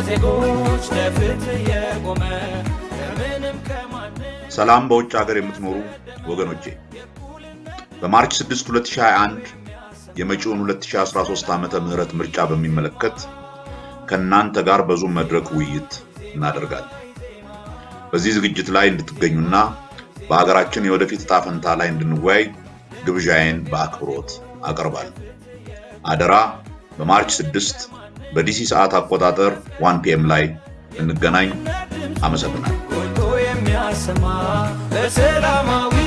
ዜጎች ለፍትህ የቆመ ከምንም ከማንም ሰላም በውጭ ሀገር የምትኖሩ ወገኖቼ በማርች 6 2021 የመጪውን 2013 ዓመተ ምህረት ምርጫ በሚመለከት ከእናንተ ጋር በዙም መድረክ ውይይት እናደርጋለን። በዚህ ዝግጅት ላይ እንድትገኙና በሀገራችን የወደፊት ዕጣ ፈንታ ላይ እንድንወያይ ግብዣዬን በአክብሮት አቀርባለሁ። አደራ በማርች 6 በዲሲ ሰዓት አቆጣጠር 1 ፒኤም ላይ እንገናኝ። አመሰግናለሁ። ጎልቶ የሚያሰማ በሰላማዊ